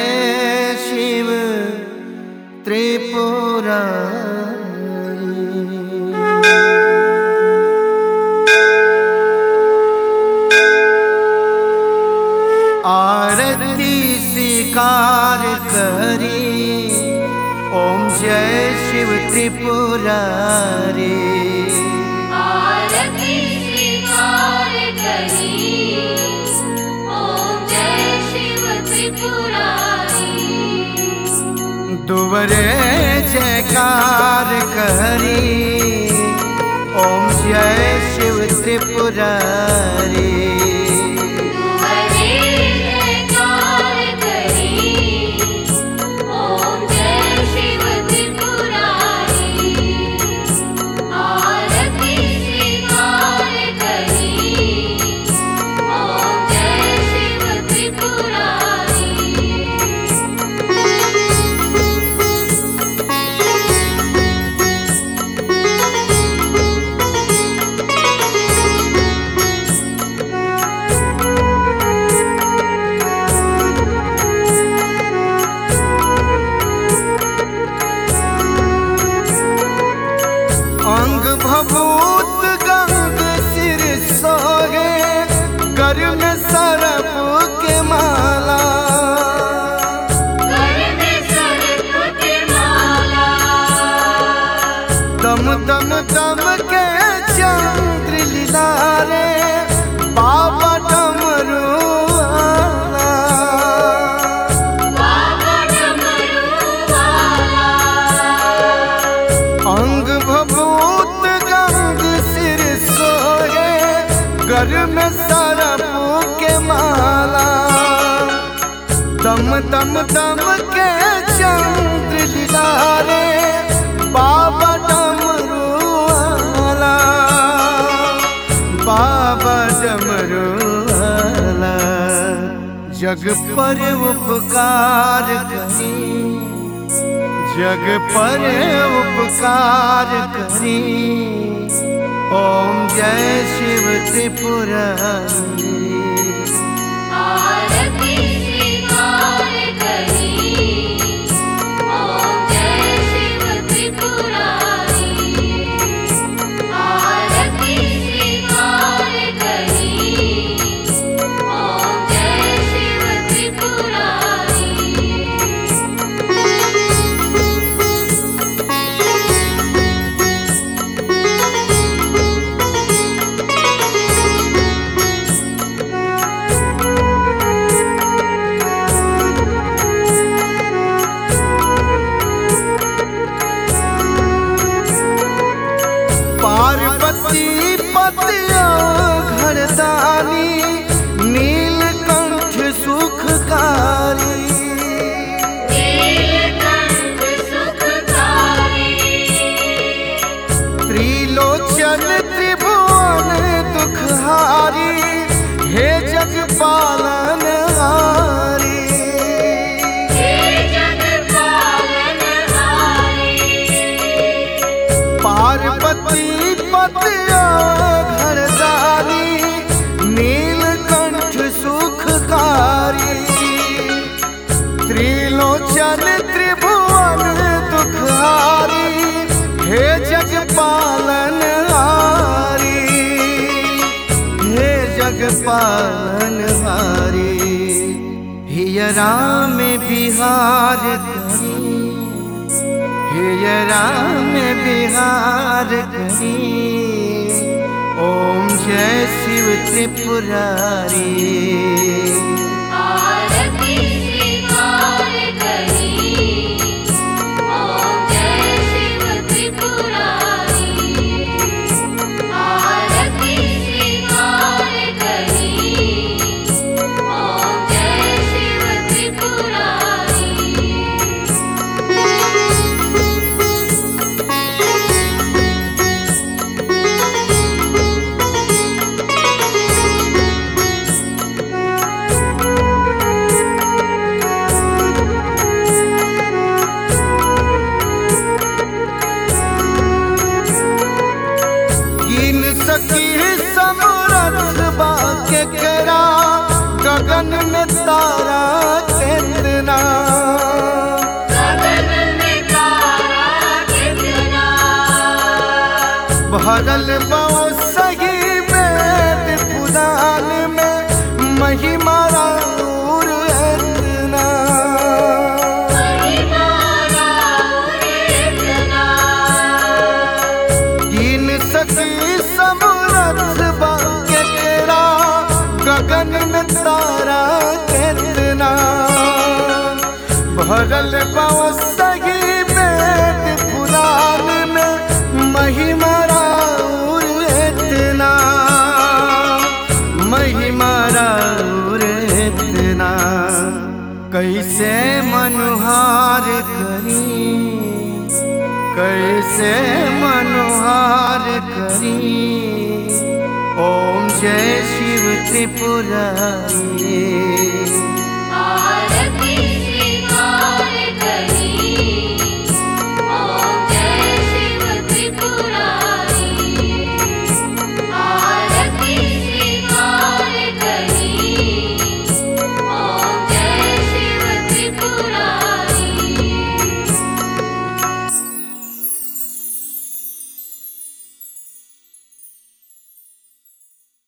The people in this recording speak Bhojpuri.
जय शिव त्रिपुरा आरती स्वीकार करी ओम जय शिव त्रिपुरारी आरती स्वीकार करी ओम जय शिव त्रिपुरारी दुवरे जयकार करी ओम जय शिव त्रिपुरारी हरे जयकार करी ओम जय शिव त्रिपुरारी आरती स्वीकार करी ओम जय शिव त्रिपुरारी अंग भभूत गंग सिर सोहे कर में सरप के माला कर में सर्प के माला दम दम दम के चंद्र लीलारे बाबा डमरू वाला। बाबा डमरू वाला अंग भभूत गंग सिर सोहे घर में सरप के माला दम दम दम के चंद्र लीलारे बाबा डमरू वाला बाबा डमरू वाला जग पर उपकार करी जग पर उपकार करी ओम जय शिव त्रिपुरारी आरती स्वीकार करी ओम जय शिव त्रिपुरारी आरती स्वीकार करी ओम जय शिव त्रिपुरारी पार्वती पतिया घरदानी नीलकंठ सुखकारी नीलकंठ सुखकारी त्रिलोचन त्रिभुवन दुखहारी हे जग पालन हारी हे जगपालनहारी पार्वती पतिया घरदारी नीलकंठ सुखकारी त्रिलोचन त्रिभुवन दुखहारी हे जग पालन हारी हे जग पालन हारी हियरा में बिहार करी हे राम बिहार करी ओम जय शिव त्रिपुरारी आरती स्वीकार करी ओम जय शिव त्रिपुरारी आरती स्वीकार करी ओम जय शिव त्रिपुरारी ॐ भरल बाओ सही वेद पुराण में महिमा राउर इतना महिमा राउर इतना गिन सकी समरथ बा केकरा गगन में तारा कितना भरल बाओ सही वेद पुराण में महिमा राउर इतना महिमा राउर इतना कैसे मनुहार करी कैसे मनोहार करी ओम जय शिव त्रिपुरारी